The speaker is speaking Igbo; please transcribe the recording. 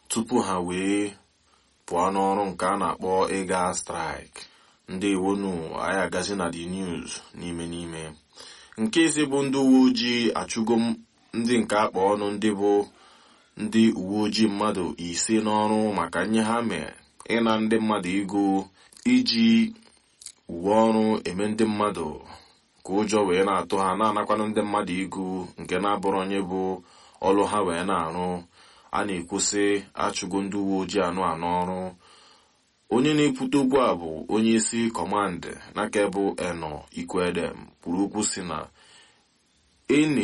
tupu ha wee pụọ n'ọrụ nke a na-akpọ ịga straik ndị iwonu anyị agazi na the news n'ime n'ime nke isi bụ ndị uwe ojii achụgo ndị nke akpa ọnụ ndị bụ ndị uwe ojii mmadụ ise n'ọrụ maka nye ha mee ịna ndị mmadụ ego iji uwe ọrụ eme ndị mmadụ ka ụjọ wee na-atụ ha na-anakwanụ ndị mmadụ ego nke na-abụrụ onye bụ ọrụ ha wee na-arụ a na-ekwusị achụgo ndị uwe ojii anụ anụ ọrụ onye na-ekwute okwu a bụ onye isi kọmandị n'aka bụ eno ikwedem kwuru okwu si na eni